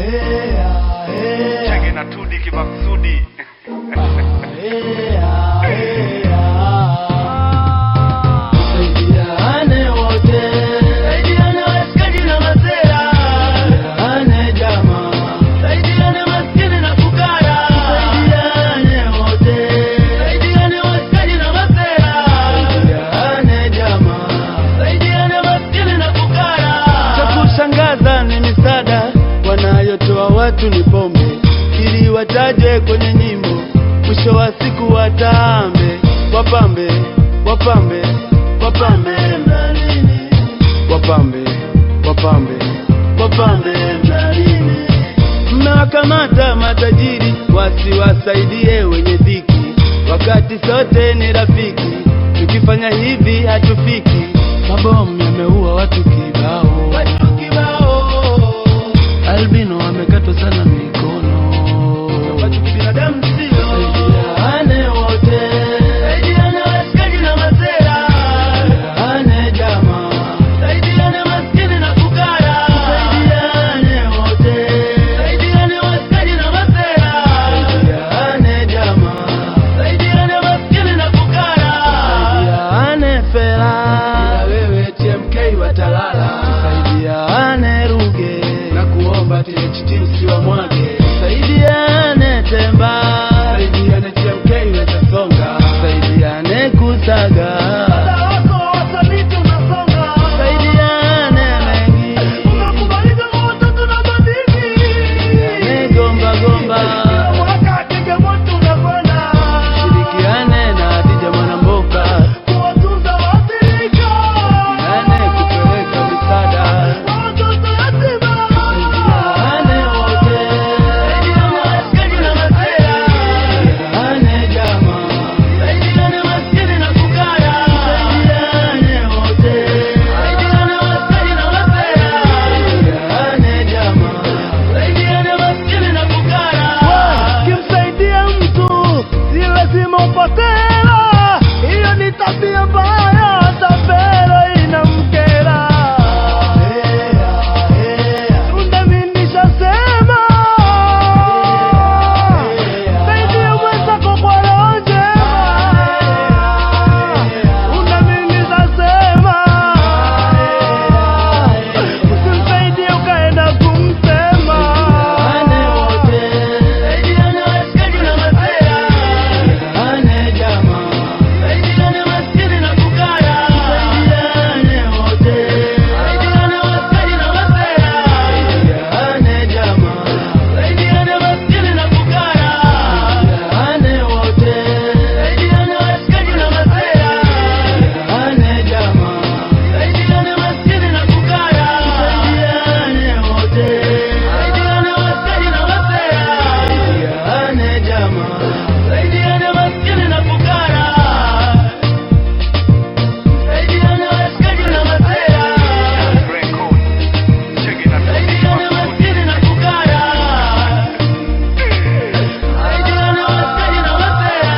Chege na tudi kimaksudi. Saidiane wote, saidiane washikaji na masera, saidiane jamaa, saidiane maskini na fukara, saidiane wote, saidiane washikaji na masera, saidiane jamaa, saidiane maskini na fukara. Cha kushangaza ni misaada wanayotoa watu ni pombe, ili wataje kwenye nyimbo, mwisho wa siku watambe, wapambe, wapambe, wapambe mlalini, wapambe, wapambe, wapambe mlalini. Mmewakamata matajiri wasiwasaidie wenye dhiki, wakati sote ni rafiki. Tukifanya hivi hatufiki. Mabomu yameua watu kibao, watu kibao. Albino amekatwa sana mikono, watu kibinadamu sio. Saidiane wote, saidiane washikaji na masera, saidiane jamaa, saidiane maskini na fukara, saidiane wote, saidiane washikaji na masera, saidiane jamaa, saidiane maskini na fukara, saidiane fela, wewe TMK watalala, saidiane Ruge na kuomba THT usiwamwage, saidiane Temba, saidiane TMK wetasonga, saidiane Kusaga, saidiane mengi, saidiane Gomba Gomba, shirikiane na Adija Mwanamboka, saidiane kupeleka misaada Saidiane wote, saidiane washikaji na masera, saidiane jamaa, saidiane maskini na fukara, saidiane wote, saidiane washikaji na masera, saidiane jamaa, saidiane maskini na fukara. Kimsaidia mtu si lazima upokee hela, hiyo ni tabia mbaya, tapelo inamkera. Tunda mimi nishasema, saidia mwenzako kwa roho njema. Tunda mimi nishasema, usimsaidie ukaenda kumsema. Saidiane wote, saidiane washikaji na masera, saidiane jamaa, saidiane maskini na fukara, saidiane wote, saidiane washikaji na masera, saidiane jamaa, saidiane maskini na fukara, saidiane wote, saidiane washikaji na masera, saidiane jamaa, saidiane maskini na fukara, saidiane wote, saidiane washikaji na masera, saidiane jamaa, saidiane maskini na fukara, saidiane washikaji na masera, Record. Chege na tudi saidiane maskini na fukara, saidiane washikaji na masera,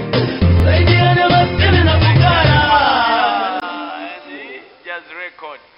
saidiane maskini na fukara. Just record.